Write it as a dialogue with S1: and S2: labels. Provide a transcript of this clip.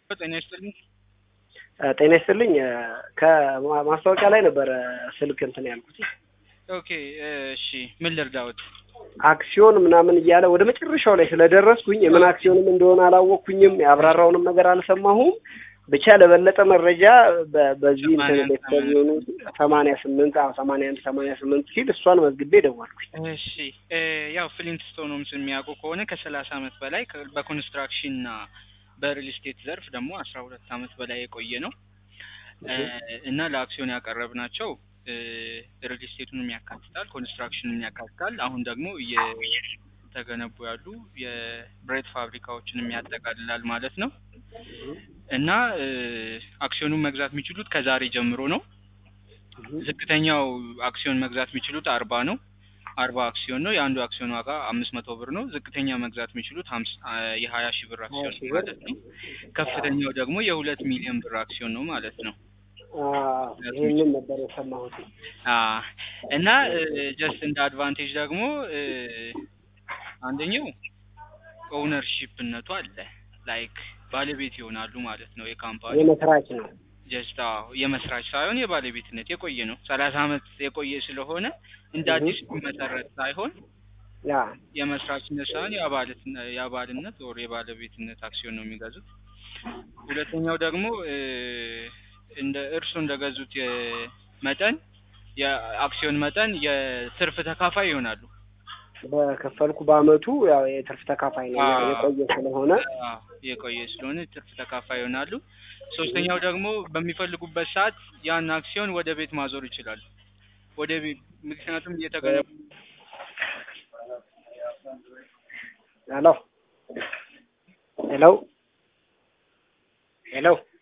S1: ጤና ይስጥልኝ።
S2: ጤና ይስጥልኝ። ከማስታወቂያ ላይ ነበረ ስልክ እንትን ያልኩት
S1: ኦኬ እሺ፣ ምን ልርዳዎት?
S2: አክሲዮን ምናምን እያለ ወደ መጨረሻው ላይ ስለደረስኩኝ የምን አክሲዮንም እንደሆነ አላወቅኩኝም። ያብራራውንም ነገር አልሰማሁም። ብቻ ለበለጠ መረጃ በ- በዚህ እንትን ቤተሰብ የሆኑ ሰማንያ ስምንት ሰማንያ አንድ ሰማንያ ስምንት ሲል እሷን መዝግቤ ደወልኩኝ።
S1: እሺ እ ያው ፍሊንት ስቶንስ የሚያውቁ ከሆነ ከሰላሳ ዓመት በላይ ከ- በኮንስትራክሽን እና በሪል ስቴት ዘርፍ ደግሞ አስራ ሁለት ዓመት በላይ የቆየ ነው እ እና ለአክሲዮን ያቀረብናቸው እ ሪል ስቴቱንም ያካትታል፣ ኮንስትራክሽንም ያካትታል። አሁን ደግሞ እየተገነቡ ያሉ የብረት ፋብሪካዎችንም ያጠቃልላል ማለት ነው እና እ አክሲዮኑን መግዛት የሚችሉት ከዛሬ ጀምሮ ነው። ዝቅተኛው አክሲዮን መግዛት የሚችሉት አርባ ነው። አርባ አክሲዮን ነው። የአንዱ አክሲዮን ዋጋ አምስት መቶ ብር ነው። ዝቅተኛ መግዛት የሚችሉት ሀምሳ የሀያ ሺህ ብር አክሲዮን
S2: ሺህ
S1: ነው
S2: ብር።
S1: ማለት ነው። ከፍተኛው ደግሞ የሁለት ሚሊዮን ብር አክሲዮን ነው ማለት ነው።
S2: አዎ፣ ይህንን ነበር የሰማሁት።
S1: አ እና ጀስት እንደ አድቫንቴጅ ደግሞ እ አንደኛው ኦውነርሺፕነቱ አለ ላይክ ባለቤት ይሆናሉ ማለት ነው የካምፓኒ
S2: የመስራች ነው።
S1: ጀስት አዎ የመስራች ሳይሆን የባለቤትነት የቆየ ነው። ሰላሳ አመት የቆየ ስለሆነ እንደ
S2: እህ።
S1: አዲስ የሚመሰረት ሳይሆን
S2: ያ
S1: የመስራችነት ሳይሆን የአባልት የአባልነት ወር የባለቤትነት አክሲዮን ነው የሚገዙት። ሁለተኛው ደግሞ እ እንደ እርሱ እንደገዙት የ- መጠን የአክሲዮን መጠን የትርፍ ተካፋይ ይሆናሉ።
S2: በከፈልኩ በአመቱ ያው የትርፍ ተካፋይ ነው
S1: አዎ።
S2: የቆየ ስለሆነ
S1: አዎ፣ የቆየ ስለሆነ ትርፍ ተካፋይ ይሆናሉ። ሶስተኛው ደግሞ በሚፈልጉበት ሰዓት ያን አክሲዮን ወደ ቤት ማዞር ይችላሉ። ወደ ቤት ምክንያቱም እየተገነቡ
S2: ሄሎ ሄሎ ሄሎ